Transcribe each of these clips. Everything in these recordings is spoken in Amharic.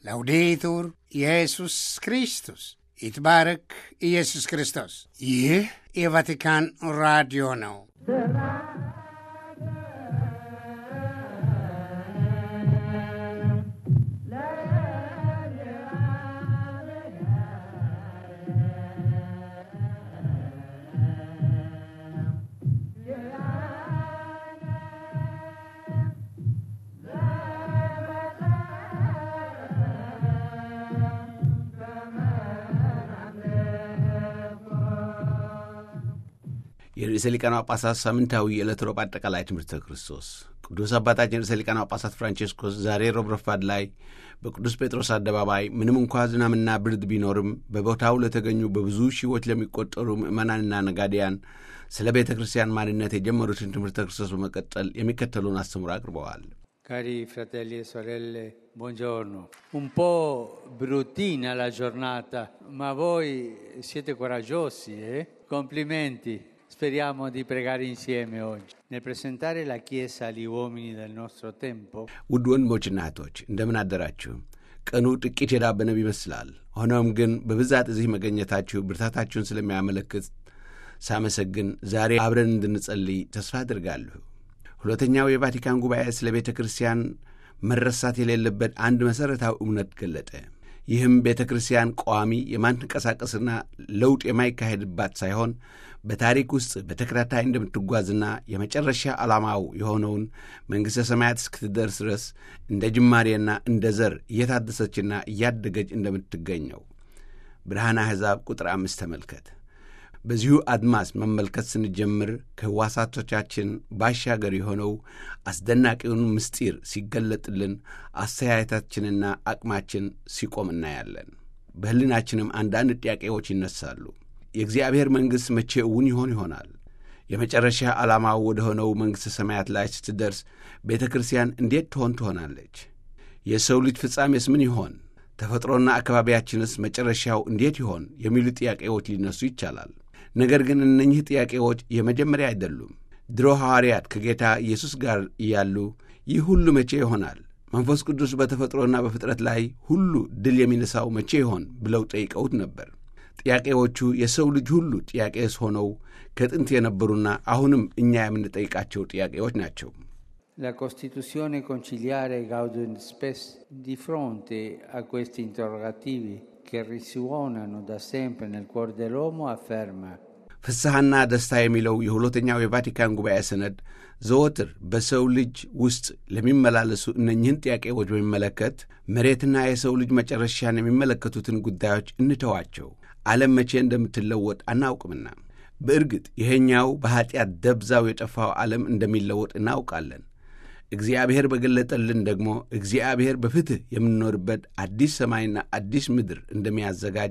ላውዴቱር ኢየሱስ ክርስቶስ ይትባረክ ኢየሱስ ክርስቶስ። ይህ የቫቲካን ራዲዮ ነው። የርዕሰ ሊቃነ ጳጳሳት ሳምንታዊ የዕለት ሮብ አጠቃላይ ትምህርተ ክርስቶስ ቅዱስ አባታችን ርዕሰ ሊቃነ ጳጳሳት ፍራንቼስኮስ ዛሬ ሮብ ረፋድ ላይ በቅዱስ ጴጥሮስ አደባባይ ምንም እንኳ ዝናምና ብርድ ቢኖርም በቦታው ለተገኙ በብዙ ሺዎች ለሚቆጠሩ ምዕመናንና ነጋዴያን ስለ ቤተ ክርስቲያን ማንነት የጀመሩትን ትምህርተ ክርስቶስ በመቀጠል የሚከተሉን አስተምሮ አቅርበዋል። Cari fratelli e sorelle, buongiorno. Un po' bruttina la giornata, ma voi siete coraggiosi, eh? Complimenti. Speriamo di pregare insieme oggi. Nel presentare la Chiesa agli uomini del nostro tempo, ውድ ወንድሞችና እህቶች እንደምን አደራችሁ? ቀኑ ጥቂት የዳበነብ ይመስላል። ሆኖም ግን በብዛት እዚህ መገኘታችሁ ብርታታችሁን ስለሚያመለክት ሳመሰግን ዛሬ አብረን እንድንጸልይ ተስፋ አድርጋለሁ። ሁለተኛው የቫቲካን ጉባኤ ስለ ቤተ ክርስቲያን መረሳት የሌለበት አንድ መሠረታዊ እውነት ገለጠ። ይህም ቤተ ክርስቲያን ቋሚ የማትንቀሳቀስና ለውጥ የማይካሄድባት ሳይሆን በታሪክ ውስጥ በተከታታይ እንደምትጓዝና የመጨረሻ ዓላማው የሆነውን መንግሥተ ሰማያት እስክትደርስ ድረስ እንደ ጅማሬና እንደ ዘር እየታደሰችና እያደገች እንደምትገኘው ብርሃነ አሕዛብ ቁጥር አምስት ተመልከት። በዚሁ አድማስ መመልከት ስንጀምር ከሕዋሳቶቻችን ባሻገር የሆነው አስደናቂውን ምስጢር ሲገለጥልን አስተያየታችንና አቅማችን ሲቆም እናያለን። በሕሊናችንም አንዳንድ ጥያቄዎች ይነሳሉ። የእግዚአብሔር መንግሥት መቼ እውን ይሆን ይሆናል? የመጨረሻ ዓላማው ወደ ሆነው መንግሥተ ሰማያት ላይ ስትደርስ ቤተ ክርስቲያን እንዴት ትሆን ትሆናለች? የሰው ልጅ ፍጻሜስ ምን ይሆን? ተፈጥሮና አካባቢያችንስ መጨረሻው እንዴት ይሆን? የሚሉ ጥያቄዎች ሊነሱ ይቻላል። ነገር ግን እነኚህ ጥያቄዎች የመጀመሪያ አይደሉም። ድሮ ሐዋርያት ከጌታ ኢየሱስ ጋር እያሉ ይህ ሁሉ መቼ ይሆናል? መንፈስ ቅዱስ በተፈጥሮና በፍጥረት ላይ ሁሉ ድል የሚነሳው መቼ ይሆን ብለው ጠይቀውት ነበር። ጥያቄዎቹ የሰው ልጅ ሁሉ ጥያቄስ ሆነው ከጥንት የነበሩና አሁንም እኛ የምንጠይቃቸው ጥያቄዎች ናቸው። la Costituzione conciliare Gaudium Spes di fronte a questi interrogativi che risuonano da sempre nel cuore dell'uomo afferma ፍስሐና ደስታ የሚለው የሁለተኛው የቫቲካን ጉባኤ ሰነድ ዘወትር በሰው ልጅ ውስጥ ለሚመላለሱ እነኝህን ጥያቄዎች በሚመለከት መሬትና የሰው ልጅ መጨረሻን የሚመለከቱትን ጉዳዮች እንተዋቸው፣ ዓለም መቼ እንደምትለወጥ አናውቅምና። በእርግጥ ይሄኛው በኀጢአት ደብዛው የጠፋው ዓለም እንደሚለወጥ እናውቃለን። እግዚአብሔር በገለጠልን ደግሞ እግዚአብሔር በፍትሕ የምንኖርበት አዲስ ሰማይና አዲስ ምድር እንደሚያዘጋጅ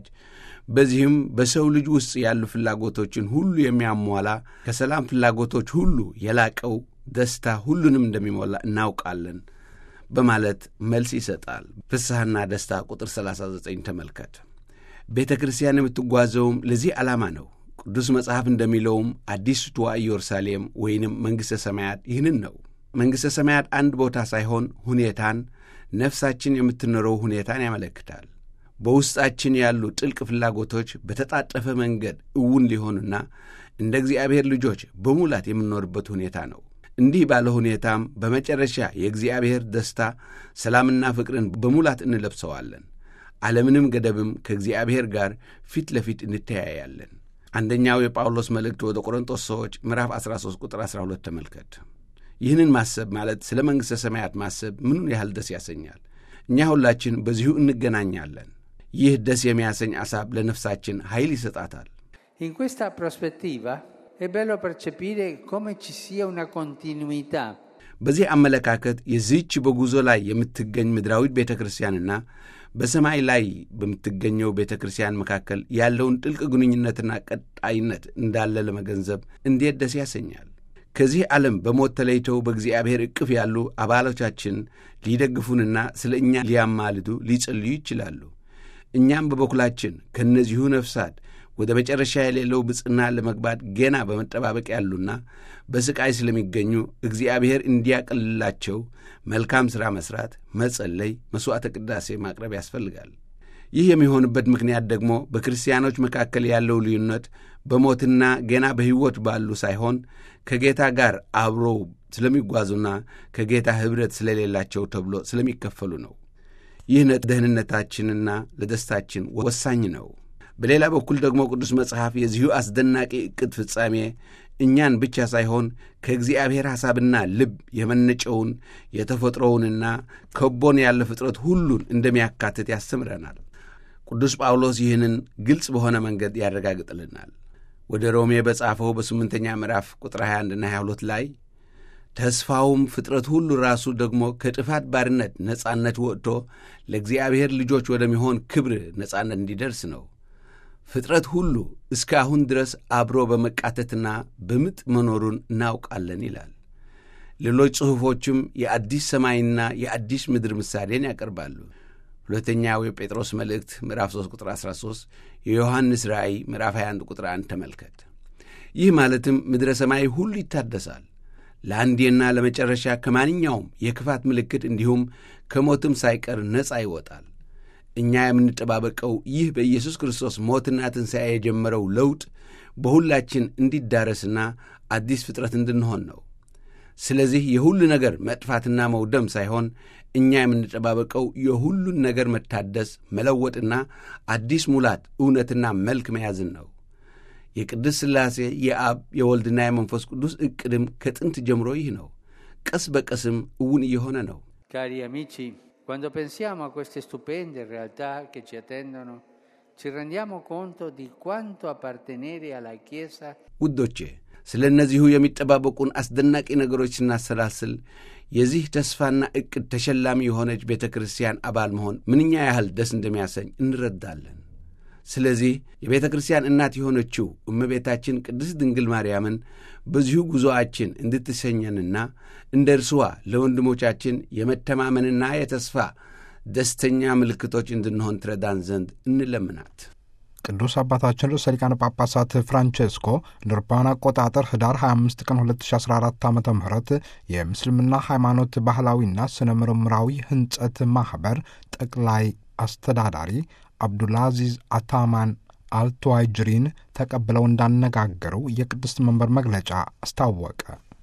በዚህም በሰው ልጅ ውስጥ ያሉ ፍላጎቶችን ሁሉ የሚያሟላ ከሰላም ፍላጎቶች ሁሉ የላቀው ደስታ ሁሉንም እንደሚሞላ እናውቃለን በማለት መልስ ይሰጣል። ፍስሐና ደስታ ቁጥር 39 ተመልከት። ቤተ ክርስቲያን የምትጓዘውም ለዚህ ዓላማ ነው። ቅዱስ መጽሐፍ እንደሚለውም አዲስቷ ኢየሩሳሌም ወይንም መንግሥተ ሰማያት ይህንን ነው። መንግሥተ ሰማያት አንድ ቦታ ሳይሆን ሁኔታን፣ ነፍሳችን የምትኖረው ሁኔታን ያመለክታል። በውስጣችን ያሉ ጥልቅ ፍላጎቶች በተጣጠፈ መንገድ እውን ሊሆኑና እንደ እግዚአብሔር ልጆች በሙላት የምንኖርበት ሁኔታ ነው። እንዲህ ባለ ሁኔታም በመጨረሻ የእግዚአብሔር ደስታ፣ ሰላምና ፍቅርን በሙላት እንለብሰዋለን። ዓለምንም ገደብም ከእግዚአብሔር ጋር ፊት ለፊት እንተያያለን። አንደኛው የጳውሎስ መልእክት ወደ ቆሮንጦስ ሰዎች ምዕራፍ 13 ቁጥር 12 ተመልከት። ይህንን ማሰብ ማለት ስለ መንግሥተ ሰማያት ማሰብ ምኑን ያህል ደስ ያሰኛል። እኛ ሁላችን በዚሁ እንገናኛለን። ይህ ደስ የሚያሰኝ አሳብ ለነፍሳችን ኃይል ይሰጣታል። In questa prospettiva è bello percepire come ci sia una continuità በዚህ አመለካከት የዚህች በጉዞ ላይ የምትገኝ ምድራዊት ቤተ ክርስቲያንና በሰማይ ላይ በምትገኘው ቤተ ክርስቲያን መካከል ያለውን ጥልቅ ግንኙነትና ቀጣይነት እንዳለ ለመገንዘብ እንዴት ደስ ያሰኛል። ከዚህ ዓለም በሞት ተለይተው በእግዚአብሔር ዕቅፍ ያሉ አባሎቻችን ሊደግፉንና ስለ እኛ ሊያማልዱ ሊጸልዩ ይችላሉ። እኛም በበኩላችን ከእነዚሁ ነፍሳት ወደ መጨረሻ የሌለው ብፅና ለመግባት ገና በመጠባበቅ ያሉና በሥቃይ ስለሚገኙ እግዚአብሔር እንዲያቀልላቸው መልካም ሥራ መሥራት፣ መጸለይ፣ መሥዋዕተ ቅዳሴ ማቅረብ ያስፈልጋል። ይህ የሚሆንበት ምክንያት ደግሞ በክርስቲያኖች መካከል ያለው ልዩነት በሞትና ገና በሕይወት ባሉ ሳይሆን ከጌታ ጋር አብረው ስለሚጓዙና ከጌታ ኅብረት ስለሌላቸው ተብሎ ስለሚከፈሉ ነው። ይህ ደህንነታችንና ለደስታችን ወሳኝ ነው። በሌላ በኩል ደግሞ ቅዱስ መጽሐፍ የዚሁ አስደናቂ ዕቅድ ፍጻሜ እኛን ብቻ ሳይሆን ከእግዚአብሔር ሐሳብና ልብ የመነጨውን የተፈጥሮውንና ከቦን ያለ ፍጥረት ሁሉን እንደሚያካትት ያስተምረናል። ቅዱስ ጳውሎስ ይህንን ግልጽ በሆነ መንገድ ያረጋግጥልናል። ወደ ሮሜ በጻፈው በስምንተኛ ምዕራፍ ቁጥር 21ና 22 ላይ ተስፋውም ፍጥረት ሁሉ ራሱ ደግሞ ከጥፋት ባርነት ነጻነት ወጥቶ ለእግዚአብሔር ልጆች ወደሚሆን ክብር ነጻነት እንዲደርስ ነው። ፍጥረት ሁሉ እስከ አሁን ድረስ አብሮ በመቃተትና በምጥ መኖሩን እናውቃለን ይላል። ሌሎች ጽሑፎችም የአዲስ ሰማይና የአዲስ ምድር ምሳሌን ያቀርባሉ። ሁለተኛው የጴጥሮስ መልእክት ምዕራፍ 3 ቁጥር 13፣ የዮሐንስ ራእይ ምዕራፍ 21 ቁጥር 1 ተመልከት። ይህ ማለትም ምድረ ሰማይ ሁሉ ይታደሳል ለአንዴና ለመጨረሻ ከማንኛውም የክፋት ምልክት እንዲሁም ከሞትም ሳይቀር ነፃ ይወጣል። እኛ የምንጠባበቀው ይህ በኢየሱስ ክርስቶስ ሞትና ትንሣኤ የጀመረው ለውጥ በሁላችን እንዲዳረስና አዲስ ፍጥረት እንድንሆን ነው። ስለዚህ የሁሉ ነገር መጥፋትና መውደም ሳይሆን እኛ የምንጠባበቀው የሁሉን ነገር መታደስ፣ መለወጥና አዲስ ሙላት፣ እውነትና መልክ መያዝን ነው። የቅድስት ሥላሴ የአብ የወልድና የመንፈስ ቅዱስ ዕቅድም ከጥንት ጀምሮ ይህ ነው። ቀስ በቀስም እውን እየሆነ ነው። Cari amici, quando pensiamo a queste stupende realtà che ci attendono, ci rendiamo conto di quanto appartenere alla Chiesa ውዶቼ ስለ እነዚሁ የሚጠባበቁን አስደናቂ ነገሮች ስናሰላስል የዚህ ተስፋና ዕቅድ ተሸላሚ የሆነች ቤተ ክርስቲያን አባል መሆን ምንኛ ያህል ደስ እንደሚያሰኝ እንረዳለን። ስለዚህ የቤተ ክርስቲያን እናት የሆነችው እመቤታችን ቅድስት ድንግል ማርያምን በዚሁ ጉዞአችን እንድትሰኘንና እንደ እርስዋ ለወንድሞቻችን የመተማመንና የተስፋ ደስተኛ ምልክቶች እንድንሆን ትረዳን ዘንድ እንለምናት። ቅዱስ አባታችን ርዕሰ ሊቃነ ጳጳሳት ፍራንቼስኮ እንደ አውሮፓውያን አቆጣጠር ህዳር 25 ቀን 2014 ዓ ም የምስልምና ሃይማኖት ባህላዊና ስነ ምርምራዊ ህንጸት ማኅበር ጠቅላይ አስተዳዳሪ አብዱልአዚዝ አታማን አልቱዋይጅሪን ተቀብለው እንዳነጋገሩ የቅድስት መንበር መግለጫ አስታወቀ።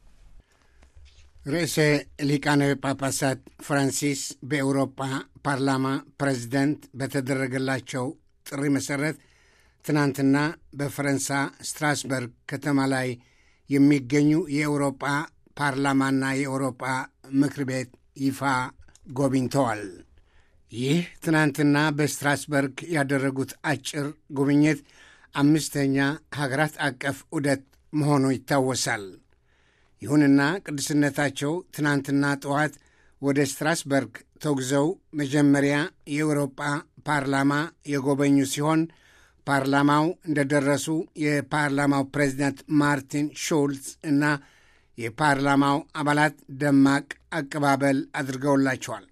ርዕሰ ሊቃነ ጳጳሳት ፍራንሲስ በኤውሮፓ ፓርላማ ፕሬዚደንት በተደረገላቸው ጥሪ መሠረት ትናንትና በፈረንሳ ስትራስበርግ ከተማ ላይ የሚገኙ የኤውሮጳ ፓርላማና የኤውሮጳ ምክር ቤት ይፋ ጎብኝተዋል። ይህ ትናንትና በስትራስበርግ ያደረጉት አጭር ጉብኝት አምስተኛ ሀገራት አቀፍ ዑደት መሆኑ ይታወሳል። ይሁንና ቅዱስነታቸው ትናንትና ጠዋት ወደ ስትራስበርግ ተጉዘው መጀመሪያ የአውሮጳ ፓርላማ የጎበኙ ሲሆን ፓርላማው እንደደረሱ የፓርላማው ፕሬዚዳንት ማርቲን ሹልዝ እና የፓርላማው አባላት ደማቅ አቀባበል አድርገውላቸዋል።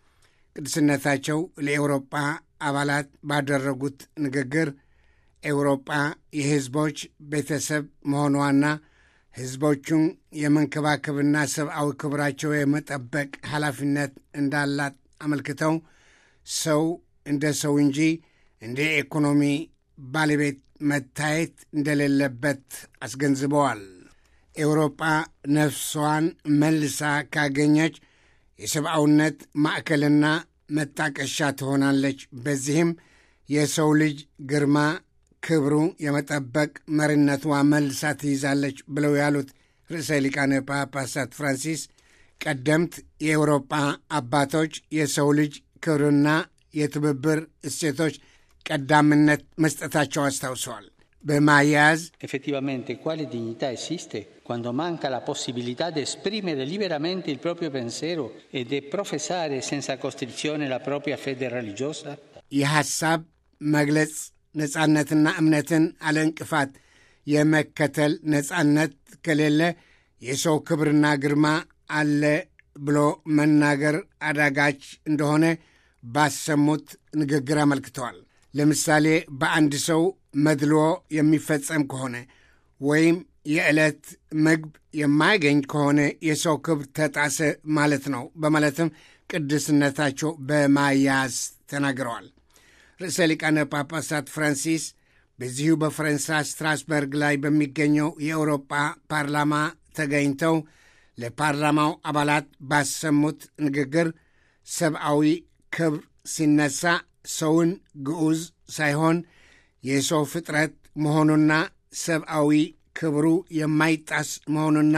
ቅዱስነታቸው ለኤውሮጳ አባላት ባደረጉት ንግግር ኤውሮጳ የሕዝቦች ቤተሰብ መሆኗና ሕዝቦቹን የመንከባከብና ሰብአዊ ክብራቸው የመጠበቅ ኃላፊነት እንዳላት አመልክተው ሰው እንደ ሰው እንጂ እንደ ኢኮኖሚ ባለቤት መታየት እንደሌለበት አስገንዝበዋል። ኤውሮጳ ነፍሷን መልሳ ካገኘች የሰብአውነት ማዕከልና መጣቀሻ ትሆናለች። በዚህም የሰው ልጅ ግርማ ክብሩ የመጠበቅ መሪነቷ መልሳ ትይዛለች ብለው ያሉት ርዕሰ ሊቃነ ጳጳሳት ፍራንሲስ ቀደምት የአውሮጳ አባቶች የሰው ልጅ ክብርና የትብብር እሴቶች ቀዳምነት መስጠታቸው አስታውሰዋል። በማያያዝ Effettivamente, quale dignità esiste quando manca la possibilità di esprimere liberamente il proprio pensiero e di professare senza costrizione la propria fede religiosa? የሐሳብ መግለጽ ነጻነትና እምነትን አለ እንቅፋት የመከተል ነጻነት ከሌለ የሰው ክብርና ግርማ አለ ብሎ መናገር አዳጋች እንደሆነ ባሰሙት ንግግር አመልክተዋል። ለምሳሌ በአንድ ሰው መድልዎ የሚፈጸም ከሆነ ወይም የዕለት ምግብ የማያገኝ ከሆነ የሰው ክብር ተጣሰ ማለት ነው በማለትም ቅድስነታቸው በማያያዝ ተናግረዋል። ርዕሰ ሊቃነ ጳጳሳት ፍራንሲስ በዚሁ በፈረንሳይ ስትራስበርግ ላይ በሚገኘው የአውሮጳ ፓርላማ ተገኝተው ለፓርላማው አባላት ባሰሙት ንግግር ሰብአዊ ክብር ሲነሳ ሰውን ግዑዝ ሳይሆን የሰው ፍጥረት መሆኑና ሰብአዊ ክብሩ የማይጣስ መሆኑና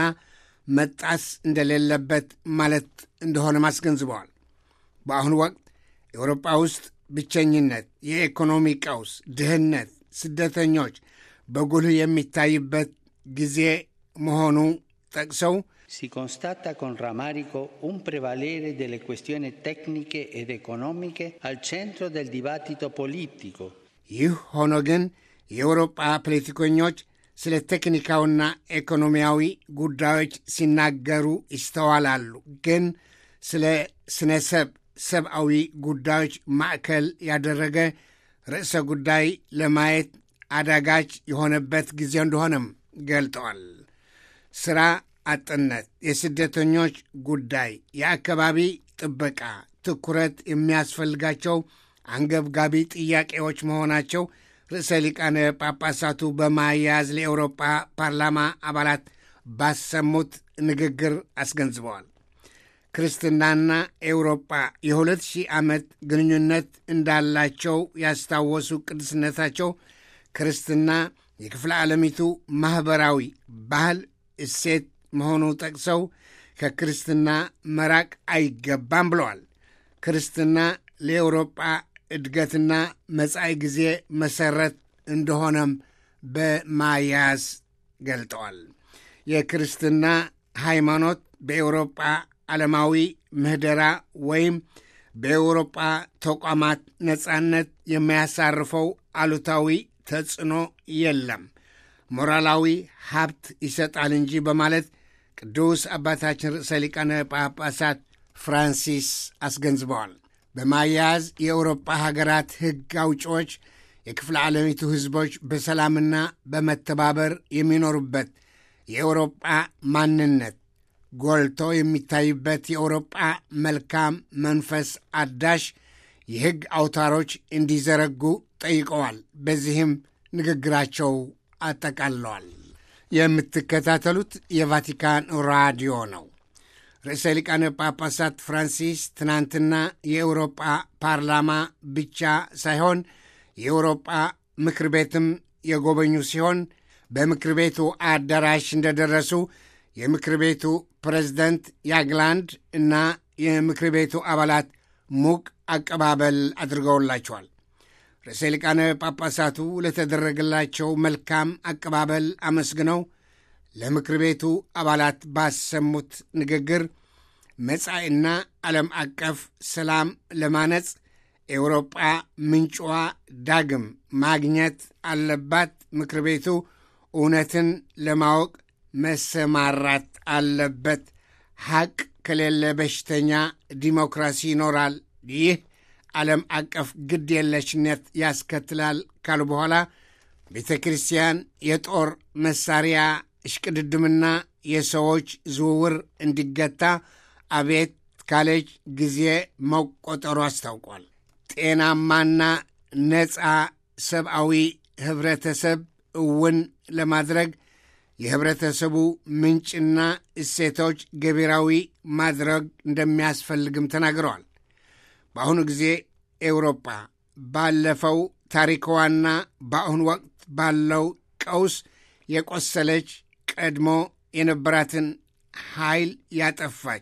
መጣስ እንደሌለበት ማለት እንደሆነም አስገንዝበዋል። በአሁኑ ወቅት ኤውሮጳ ውስጥ ብቸኝነት፣ የኢኮኖሚ ቀውስ፣ ድህነት፣ ስደተኞች በጉልህ የሚታይበት ጊዜ መሆኑ ጠቅሰው Si constata con rammarico un prevalere delle questioni tecniche ed economiche al centro del dibattito politico. ይህ ሆኖ ግን የአውሮጳ ፖለቲከኞች ስለ ቴክኒካዊና ኢኮኖሚያዊ ጉዳዮች ሲናገሩ ይስተዋላሉ። ግን ስለ ስነ ሰብ ሰብአዊ ጉዳዮች ማዕከል ያደረገ ርዕሰ ጉዳይ ለማየት አዳጋች የሆነበት ጊዜ እንደሆነም ገልጠዋል። ሥራ አጥነት፣ የስደተኞች ጉዳይ፣ የአካባቢ ጥበቃ ትኩረት የሚያስፈልጋቸው አንገብጋቢ ጥያቄዎች መሆናቸው ርዕሰ ሊቃነ ጳጳሳቱ በማያያዝ ለአውሮጳ ፓርላማ አባላት ባሰሙት ንግግር አስገንዝበዋል። ክርስትናና ኤውሮጳ የሁለት ሺህ ዓመት ግንኙነት እንዳላቸው ያስታወሱ ቅዱስነታቸው ክርስትና የክፍለ ዓለሚቱ ማኅበራዊ ባህል እሴት መሆኑ ጠቅሰው ከክርስትና መራቅ አይገባም ብለዋል። ክርስትና ለኤውሮጳ እድገትና መጻኢ ጊዜ መሠረት እንደሆነም በማያያዝ ገልጠዋል። የክርስትና ሃይማኖት በኤውሮጳ ዓለማዊ ምህደራ ወይም በኤውሮጳ ተቋማት ነጻነት የሚያሳርፈው አሉታዊ ተጽዕኖ የለም፣ ሞራላዊ ሀብት ይሰጣል እንጂ በማለት ቅዱስ አባታችን ርዕሰ ሊቃነ ጳጳሳት ፍራንሲስ አስገንዝበዋል። በማያያዝ የአውሮጳ ሀገራት ሕግ አውጪዎች የክፍለ ዓለሚቱ ሕዝቦች በሰላምና በመተባበር የሚኖሩበት የአውሮጳ ማንነት ጎልቶ የሚታይበት የአውሮጳ መልካም መንፈስ አዳሽ የሕግ አውታሮች እንዲዘረጉ ጠይቀዋል። በዚህም ንግግራቸው አጠቃለዋል። የምትከታተሉት የቫቲካን ራዲዮ ነው። ርዕሰ ሊቃነ ጳጳሳት ፍራንሲስ ትናንትና የአውሮጳ ፓርላማ ብቻ ሳይሆን የአውሮጳ ምክር ቤትም የጎበኙ ሲሆን በምክር ቤቱ አዳራሽ እንደደረሱ የምክር ቤቱ ፕሬዝደንት ያግላንድ እና የምክር ቤቱ አባላት ሙቅ አቀባበል አድርገውላቸዋል። ርዕሰ ሊቃነ ጳጳሳቱ ለተደረገላቸው መልካም አቀባበል አመስግነው ለምክር ቤቱ አባላት ባሰሙት ንግግር መጻኢና ዓለም አቀፍ ሰላም ለማነጽ ኤውሮጳ ምንጭዋ ዳግም ማግኘት አለባት። ምክር ቤቱ እውነትን ለማወቅ መሰማራት አለበት። ሐቅ ከሌለ በሽተኛ ዲሞክራሲ ይኖራል። ይህ ዓለም አቀፍ ግድ የለሽነት ያስከትላል ካሉ በኋላ ቤተ ክርስቲያን የጦር መሳሪያ እሽቅድድምና የሰዎች ዝውውር እንዲገታ አቤት ካለች ጊዜ መቆጠሩ አስታውቋል። ጤናማና ነፃ ሰብአዊ ኅብረተሰብ እውን ለማድረግ የኅብረተሰቡ ምንጭና እሴቶች ገቢራዊ ማድረግ እንደሚያስፈልግም ተናግረዋል። በአሁኑ ጊዜ ኤውሮጳ ባለፈው ታሪክዋና በአሁኑ ወቅት ባለው ቀውስ የቆሰለች ቀድሞ የነበራትን ኃይል ያጠፋች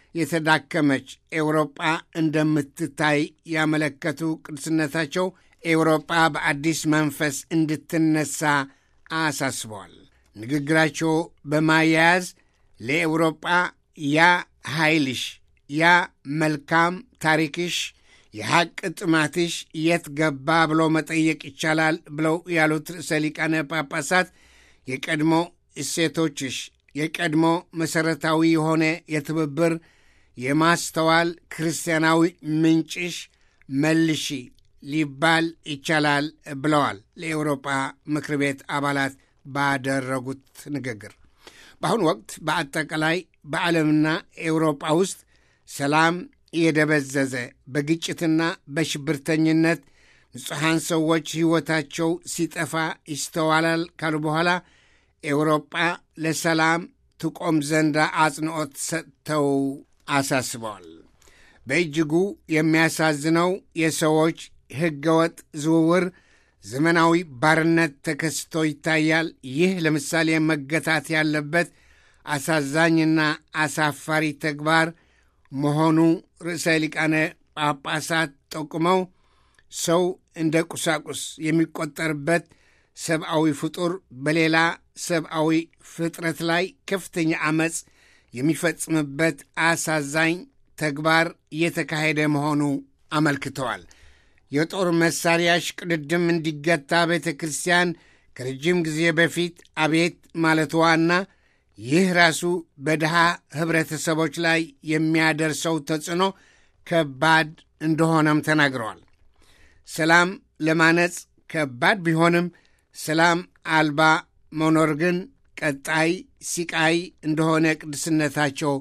የተዳከመች ኤውሮጳ እንደምትታይ ያመለከቱ ቅዱስነታቸው ኤውሮጳ በአዲስ መንፈስ እንድትነሳ አሳስበዋል። ንግግራቸው በማያያዝ ለኤውሮጳ ያ ኃይልሽ፣ ያ መልካም ታሪክሽ፣ የሐቅ ጥማትሽ የት ገባ ብሎ መጠየቅ ይቻላል ብለው ያሉት ርዕሰ ሊቃነ ጳጳሳት የቀድሞ እሴቶችሽ የቀድሞ መሠረታዊ የሆነ የትብብር የማስተዋል ክርስቲያናዊ ምንጭሽ መልሺ ሊባል ይቻላል ብለዋል ለኤውሮጳ ምክር ቤት አባላት ባደረጉት ንግግር። በአሁኑ ወቅት በአጠቃላይ በዓለምና ኤውሮጳ ውስጥ ሰላም እየደበዘዘ በግጭትና በሽብርተኝነት ንጹሐን ሰዎች ሕይወታቸው ሲጠፋ ይስተዋላል ካሉ በኋላ ኤውሮጳ ለሰላም ትቆም ዘንዳ አጽንዖት ሰጥተው አሳስበዋል። በእጅጉ የሚያሳዝነው የሰዎች ሕገወጥ ዝውውር፣ ዘመናዊ ባርነት ተከስቶ ይታያል። ይህ ለምሳሌ መገታት ያለበት አሳዛኝና አሳፋሪ ተግባር መሆኑ ርዕሰ ሊቃነ ጳጳሳት ጠቁመው ሰው እንደ ቁሳቁስ የሚቆጠርበት ሰብአዊ ፍጡር በሌላ ሰብአዊ ፍጥረት ላይ ከፍተኛ ዐመፅ የሚፈጽምበት አሳዛኝ ተግባር እየተካሄደ መሆኑ አመልክተዋል። የጦር መሳሪያ ሽቅድድም እንዲገታ ቤተ ክርስቲያን ከረጅም ጊዜ በፊት አቤት ማለትዋና ይህ ራሱ በድሃ ኅብረተሰቦች ላይ የሚያደርሰው ተጽዕኖ ከባድ እንደሆነም ተናግረዋል። ሰላም ለማነጽ ከባድ ቢሆንም ሰላም አልባ መኖር ግን ቀጣይ ሲቃይ እንደሆነ ቅድስነታቸው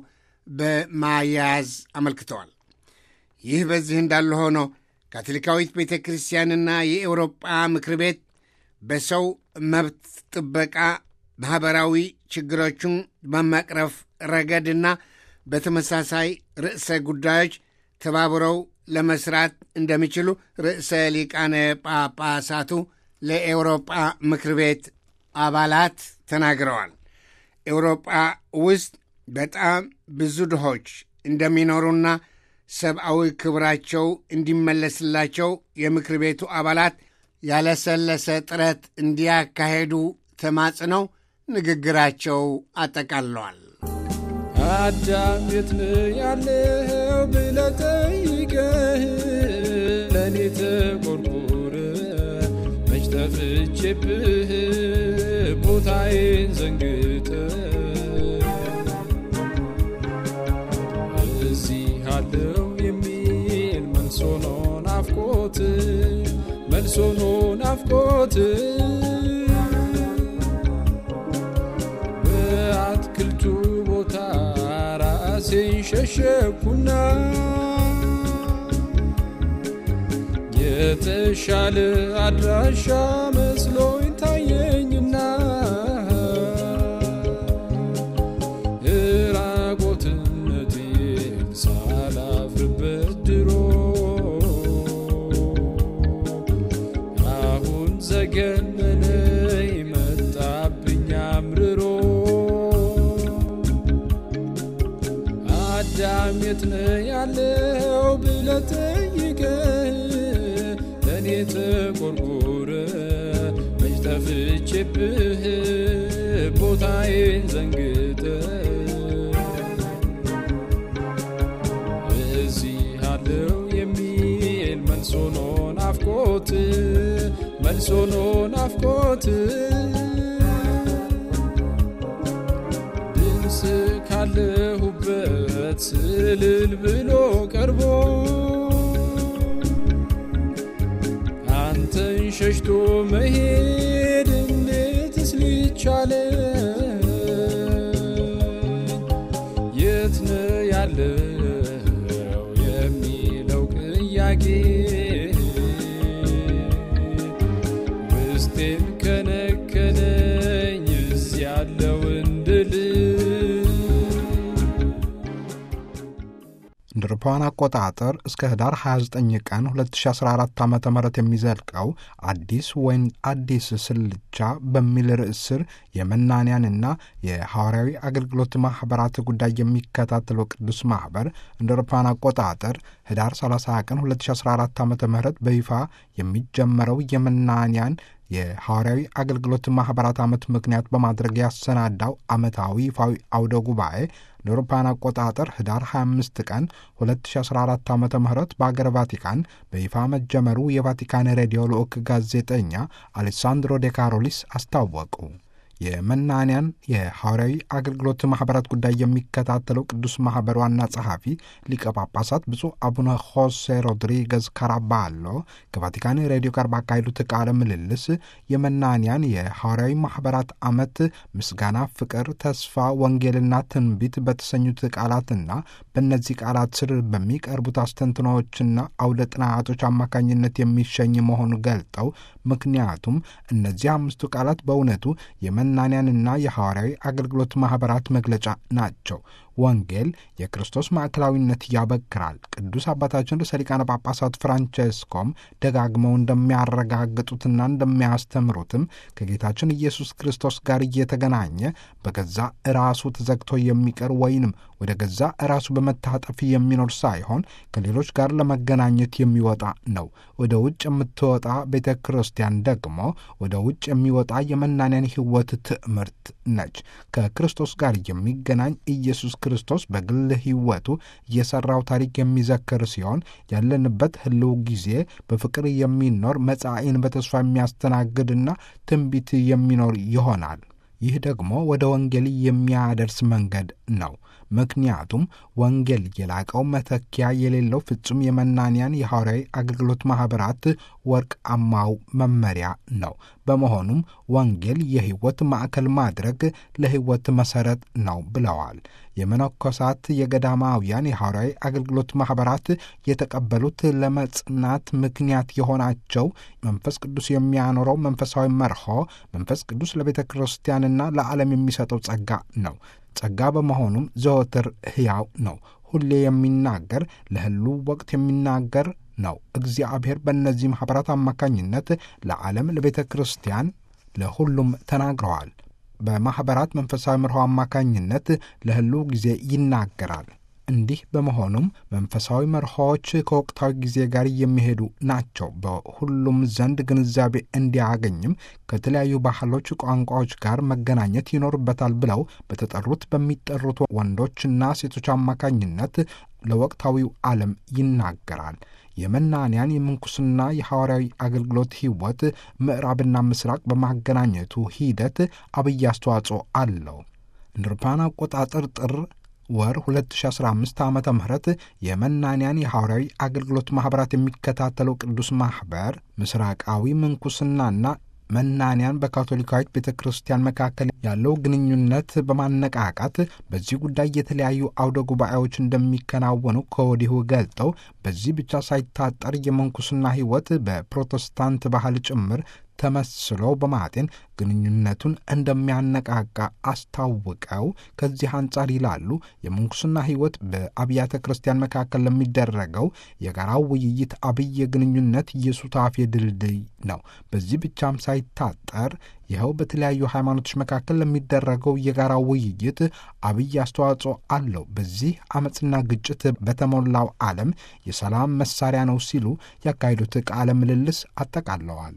በማያያዝ አመልክተዋል። ይህ በዚህ እንዳለ ሆኖ ካቶሊካዊት ቤተ ክርስቲያንና የኤውሮጳ ምክር ቤት በሰው መብት ጥበቃ ማኅበራዊ ችግሮቹን በመቅረፍ ረገድና በተመሳሳይ ርዕሰ ጉዳዮች ተባብረው ለመስራት እንደሚችሉ ርዕሰ ሊቃነ ጳጳሳቱ ለኤውሮጳ ምክር ቤት አባላት ተናግረዋል። ኤውሮጳ ውስጥ በጣም ብዙ ድሆች እንደሚኖሩና ሰብአዊ ክብራቸው እንዲመለስላቸው የምክር ቤቱ አባላት ያለሰለሰ ጥረት እንዲያካሄዱ ተማጽነው ንግግራቸው አጠቃለዋል። አዳም የት ነው ያለው ብለህ ጠይቀህ ለእኔ ተቆርቆረ መች ጠፍቼብህ ቦታዬን ዘንግተ እዚህ አለው የሚል መልሶ ነው ናፍቆት መልሶ ነው ናፍቆት በአትክልቱ ቦታ ራሴን ሸሸኩና የተሻለ አድራሻ መስሎኝ ታየኝና ራቆትነቴን ሳላፍርበት ድሮ አሁን ዘገነነኝ መጣብኝ አምርሮ አዳም የት ነው ያለው ብለህ ጠይቀህ ለእኔ ተቆርቆረ መች ጠፍቼብህ ቦታዬን ዘንግተ እዚህ አለው የሚል መልሶ ነው ናፍቆት መልሶ ነው ናፍቆት ድምፅ ካለሁበት ስልል ብሎ ቀርቦ አንተን ሸሽቶ መሄድ እንዴትስ ሊቻለ የት ነው ያለው የሚለው ቅያቄ ውስጤን ከነከነኝ እዚህ ያለው እንድል እንደ አውሮፓውያን አቆጣጠር እስከ ህዳር 29 ቀን 2014 ዓ ም የሚዘልቀው አዲስ ወይን አዲስ ስልቻ በሚል ርዕስ ስር የመናንያንና የሐዋርያዊ አገልግሎት ማኅበራት ጉዳይ የሚከታተለው ቅዱስ ማኅበር እንደ አውሮፓውያን አቆጣጠር ህዳር 30 ቀን 2014 ዓ ም በይፋ የሚጀመረው የመናንያን የሐዋርያዊ አገልግሎት ማኅበራት ዓመት ምክንያት በማድረግ ያሰናዳው ዓመታዊ ይፋዊ አውደ ጉባኤ ለአውሮፓውያን አቆጣጠር ህዳር 25 ቀን 2014 ዓ ም በአገር ቫቲካን በይፋ መጀመሩ የቫቲካን ሬዲዮ ልዑክ ጋዜጠኛ አሌሳንድሮ ዴ ካሮሊስ አስታወቁ። የመናንያን የሐዋርያዊ አገልግሎት ማኅበራት ጉዳይ የሚከታተለው ቅዱስ ማኅበር ዋና ጸሐፊ ሊቀ ጳጳሳት ብፁዕ አቡነ ሆሴ ሮድሪገዝ ካራባሎ ከቫቲካን ሬዲዮ ጋር ባካሄዱት ቃለ ምልልስ የመናንያን የሐዋርያዊ ማኅበራት ዓመት ምስጋና፣ ፍቅር፣ ተስፋ፣ ወንጌልና ትንቢት በተሰኙት ቃላትና በእነዚህ ቃላት ስር በሚቀርቡት አስተንትኖዎችና አውደ ጥናቶች አማካኝነት የሚሸኝ መሆኑ ገልጠው ምክንያቱም እነዚህ አምስቱ ቃላት በእውነቱ የመናንያንና የሐዋርያዊ አገልግሎት ማኅበራት መግለጫ ናቸው። ወንጌል የክርስቶስ ማዕከላዊነት ያበክራል። ቅዱስ አባታችን ርዕሰ ሊቃነ ጳጳሳት ፍራንቼስኮም ደጋግመው እንደሚያረጋግጡትና እንደሚያስተምሩትም ከጌታችን ኢየሱስ ክርስቶስ ጋር እየተገናኘ በገዛ ራሱ ተዘግቶ የሚቀር ወይንም ወደ ገዛ ራሱ በመታጠፍ የሚኖር ሳይሆን ከሌሎች ጋር ለመገናኘት የሚወጣ ነው። ወደ ውጭ የምትወጣ ቤተ ክርስቲያን ደግሞ ወደ ውጭ የሚወጣ የመናንያን ሕይወት ትምህርት ነች። ከክርስቶስ ጋር የሚገናኝ ኢየሱስ ክርስቶስ በግል ሕይወቱ የሠራው ታሪክ የሚዘክር ሲሆን ያለንበት ህልው ጊዜ በፍቅር የሚኖር መጻኢን በተስፋ የሚያስተናግድና ትንቢት የሚኖር ይሆናል። ይህ ደግሞ ወደ ወንጌል የሚያደርስ መንገድ ነው። ምክንያቱም ወንጌል የላቀው መተኪያ የሌለው ፍጹም የመናንያን የሐዋርያዊ አገልግሎት ማኅበራት ወርቃማው መመሪያ ነው። በመሆኑም ወንጌል የሕይወት ማዕከል ማድረግ ለሕይወት መሠረት ነው ብለዋል። የመነኮሳት የገዳማውያን የሐዋርያዊ አገልግሎት ማኅበራት የተቀበሉት ለመጽናት ምክንያት የሆናቸው መንፈስ ቅዱስ የሚያኖረው መንፈሳዊ መርሆ መንፈስ ቅዱስ ለቤተ ክርስቲያንና ለዓለም የሚሰጠው ጸጋ ነው። ጸጋ በመሆኑም ዘወትር ሕያው ነው። ሁሌ የሚናገር ለህሉ ወቅት የሚናገር ነው። እግዚአብሔር በእነዚህ ማኅበራት አማካኝነት ለዓለም፣ ለቤተ ክርስቲያን፣ ለሁሉም ተናግረዋል። በማኅበራት መንፈሳዊ መርሆ አማካኝነት ለህሉ ጊዜ ይናገራል። እንዲህ በመሆኑም መንፈሳዊ መርሆዎች ከወቅታዊ ጊዜ ጋር የሚሄዱ ናቸው። በሁሉም ዘንድ ግንዛቤ እንዲያገኝም ከተለያዩ ባህሎች፣ ቋንቋዎች ጋር መገናኘት ይኖርበታል ብለው በተጠሩት በሚጠሩት ወንዶችና ሴቶች አማካኝነት ለወቅታዊው ዓለም ይናገራል። የመናንያን የምንኩስና የሐዋርያዊ አገልግሎት ሕይወት ምዕራብና ምስራቅ በማገናኘቱ ሂደት አብይ አስተዋጽኦ አለው። እንደ አውሮፓውያን አቆጣጠር ጥር ወር 2015 ዓ ም የመናንያን የሐዋርያዊ አገልግሎት ማኅበራት የሚከታተለው ቅዱስ ማኅበር ምስራቃዊ ምንኩስናና መናንያን በካቶሊካዊት ቤተ ክርስቲያን መካከል ያለው ግንኙነት በማነቃቃት በዚህ ጉዳይ የተለያዩ አውደ ጉባኤዎች እንደሚከናወኑ ከወዲሁ ገልጠው በዚህ ብቻ ሳይታጠር የምንኩስና ሕይወት በፕሮቴስታንት ባህል ጭምር ተመስሎ በማጤን ግንኙነቱን እንደሚያነቃቃ አስታውቀው ከዚህ አንጻር ይላሉ የምንኩስና ሕይወት በአብያተ ክርስቲያን መካከል ለሚደረገው የጋራው ውይይት አብይ የግንኙነት የሱታፌ ድልድይ ነው። በዚህ ብቻም ሳይታጠር ይኸው በተለያዩ ሃይማኖቶች መካከል ለሚደረገው የጋራ ውይይት አብይ አስተዋጽኦ አለው። በዚህ አመፅና ግጭት በተሞላው ዓለም የሰላም መሳሪያ ነው ሲሉ ያካሄዱት ቃለ ምልልስ አጠቃለዋል።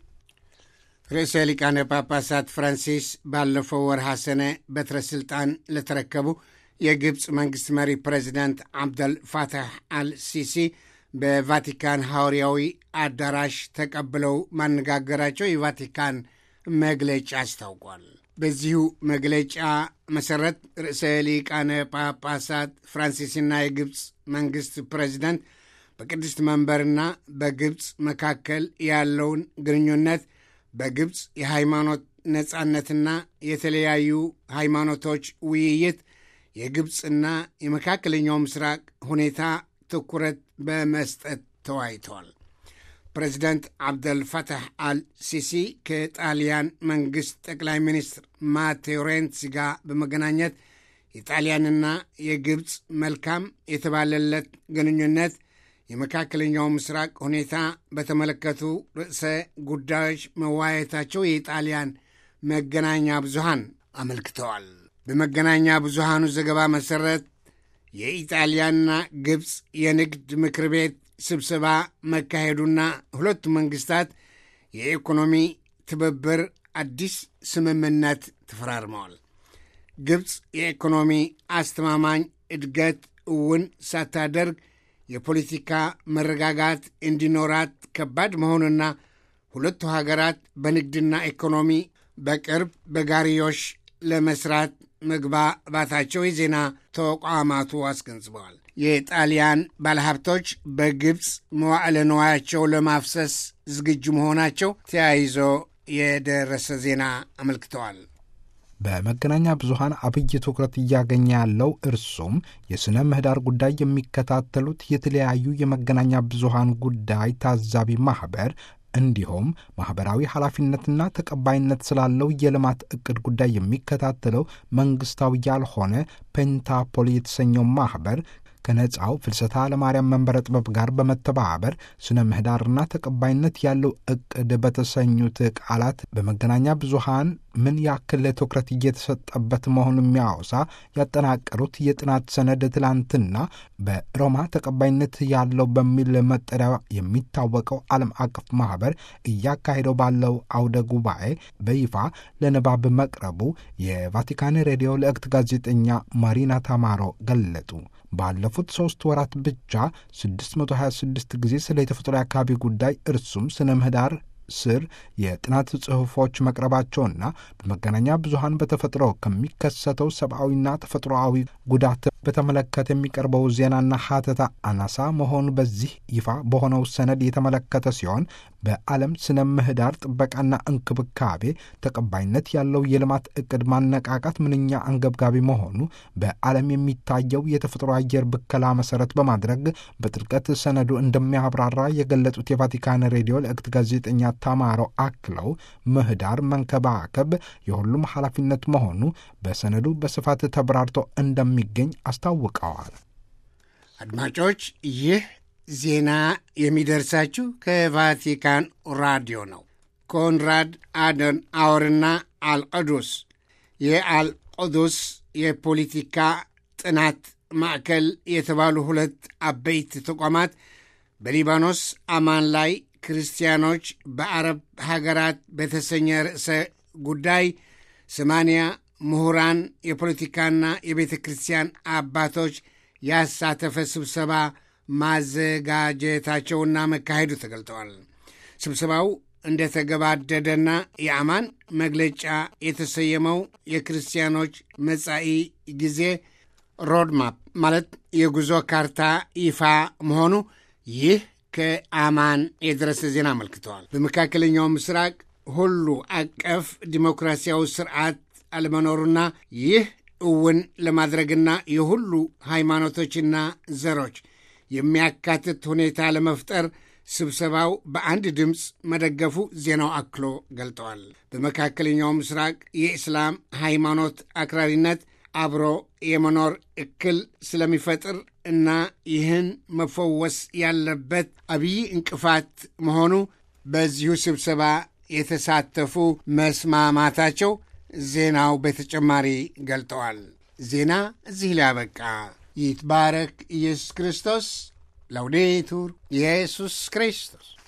ርዕሰ ሊቃነ ጳጳሳት ፍራንሲስ ባለፈው ወርሃ ሰነ በትረ ሥልጣን ለተረከቡ የግብፅ መንግሥት መሪ ፕሬዚዳንት አብደል ፋታሕ አልሲሲ በቫቲካን ሐዋርያዊ አዳራሽ ተቀብለው ማነጋገራቸው የቫቲካን መግለጫ አስታውቋል። በዚሁ መግለጫ መሠረት ርዕሰ ሊቃነ ጳጳሳት ፍራንሲስና የግብፅ መንግሥት ፕሬዚዳንት በቅድስት መንበርና በግብፅ መካከል ያለውን ግንኙነት በግብፅ የሃይማኖት ነጻነትና የተለያዩ ሃይማኖቶች ውይይት የግብፅና የመካከለኛው ምስራቅ ሁኔታ ትኩረት በመስጠት ተወያይተዋል። ፕሬዚዳንት አብደልፈታሕ አል ሲሲ ከጣሊያን መንግሥት ጠቅላይ ሚኒስትር ማቴዎ ሬንሲ ጋር በመገናኘት የጣሊያንና የግብፅ መልካም የተባለለት ግንኙነት የመካከለኛው ምስራቅ ሁኔታ በተመለከቱ ርዕሰ ጉዳዮች መዋየታቸው የጣሊያን መገናኛ ብዙሃን አመልክተዋል። በመገናኛ ብዙሃኑ ዘገባ መሠረት የኢጣሊያና ግብፅ የንግድ ምክር ቤት ስብሰባ መካሄዱና ሁለቱ መንግሥታት የኢኮኖሚ ትብብር አዲስ ስምምነት ተፈራርመዋል። ግብፅ የኢኮኖሚ አስተማማኝ እድገት እውን ሳታደርግ የፖለቲካ መረጋጋት እንዲኖራት ከባድ መሆኑና ሁለቱ ሀገራት በንግድና ኢኮኖሚ በቅርብ በጋሪዮሽ ለመስራት መግባባታቸው የዜና ተቋማቱ አስገንዝበዋል። የጣሊያን ባለሀብቶች በግብፅ መዋዕለ ንዋያቸው ለማፍሰስ ዝግጁ መሆናቸው ተያይዞ የደረሰ ዜና አመልክተዋል። በመገናኛ ብዙኃን አብይ ትኩረት እያገኘ ያለው እርሱም የሥነ ምህዳር ጉዳይ የሚከታተሉት የተለያዩ የመገናኛ ብዙኃን ጉዳይ ታዛቢ ማኅበር እንዲሁም ማኅበራዊ ኃላፊነትና ተቀባይነት ስላለው የልማት ዕቅድ ጉዳይ የሚከታተለው መንግሥታዊ ያልሆነ ፔንታፖል የተሰኘው ማኅበር ከነፃው ፍልሰታ ለማርያም መንበረ ጥበብ ጋር በመተባበር ስነ ምህዳርና ተቀባይነት ያለው ዕቅድ በተሰኙት ቃላት በመገናኛ ብዙሃን ምን ያክል ትኩረት እየተሰጠበት መሆኑ የሚያወሳ ያጠናቀሩት የጥናት ሰነድ ትላንትና በሮማ ተቀባይነት ያለው በሚል መጠሪያ የሚታወቀው ዓለም አቀፍ ማኅበር እያካሄደው ባለው አውደ ጉባኤ በይፋ ለንባብ መቅረቡ የቫቲካን ሬዲዮ ልዕክት ጋዜጠኛ ማሪና ታማሮ ገለጡ። ባለፉት ሦስት ወራት ብቻ 626 ጊዜ ስለ የተፈጥሮ አካባቢ ጉዳይ እርሱም ስነ ምህዳር ስር የጥናት ጽሑፎች መቅረባቸውና በመገናኛ ብዙሃን በተፈጥሮ ከሚከሰተው ሰብአዊና ተፈጥሮአዊ ጉዳት በተመለከተ የሚቀርበው ዜናና ሀተታ አናሳ መሆኑ በዚህ ይፋ በሆነው ሰነድ የተመለከተ ሲሆን በዓለም ስነ ምህዳር ጥበቃና እንክብካቤ ተቀባይነት ያለው የልማት ዕቅድ ማነቃቃት ምንኛ አንገብጋቢ መሆኑ በዓለም የሚታየው የተፈጥሮ አየር ብከላ መሠረት በማድረግ በጥልቀት ሰነዱ እንደሚያብራራ የገለጹት የቫቲካን ሬዲዮ ልዕክት ጋዜጠኛ ታማሮ አክለው ምህዳር መንከባከብ የሁሉም ኃላፊነት መሆኑ በሰነዱ በስፋት ተብራርቶ እንደሚገኝ አስታውቀዋል። አድማጮች ይህ ዜና የሚደርሳችሁ ከቫቲካን ራዲዮ ነው። ኮንራድ አደን አወርና አልቀዱስ የአልቀዱስ የፖለቲካ ጥናት ማዕከል የተባሉ ሁለት አበይት ተቋማት በሊባኖስ አማን ላይ ክርስቲያኖች በአረብ ሀገራት በተሰኘ ርዕሰ ጉዳይ ሰማንያ ምሁራን የፖለቲካና የቤተ ክርስቲያን አባቶች ያሳተፈ ስብሰባ ማዘጋጀታቸውና መካሄዱ ተገልጠዋል። ስብሰባው እንደተገባደደና የአማን መግለጫ የተሰየመው የክርስቲያኖች መጻኢ ጊዜ ሮድማፕ ማለት የጉዞ ካርታ ይፋ መሆኑ ይህ ከአማን የደረሰ ዜና አመልክተዋል። በመካከለኛው ምስራቅ ሁሉ አቀፍ ዲሞክራሲያዊ ስርዓት አለመኖሩና ይህ እውን ለማድረግና የሁሉ ሃይማኖቶችና ዘሮች የሚያካትት ሁኔታ ለመፍጠር ስብሰባው በአንድ ድምፅ መደገፉ ዜናው አክሎ ገልጠዋል። በመካከለኛው ምስራቅ የእስላም ሃይማኖት አክራሪነት አብሮ የመኖር እክል ስለሚፈጥር እና ይህን መፈወስ ያለበት አብይ እንቅፋት መሆኑ በዚሁ ስብሰባ የተሳተፉ መስማማታቸው ዜናው በተጨማሪ ገልጠዋል። ዜና እዚህ ላይ አበቃ። ይትባረክ ኢየሱስ ክርስቶስ። ላውዴቱር ኢየሱስ ክርስቶስ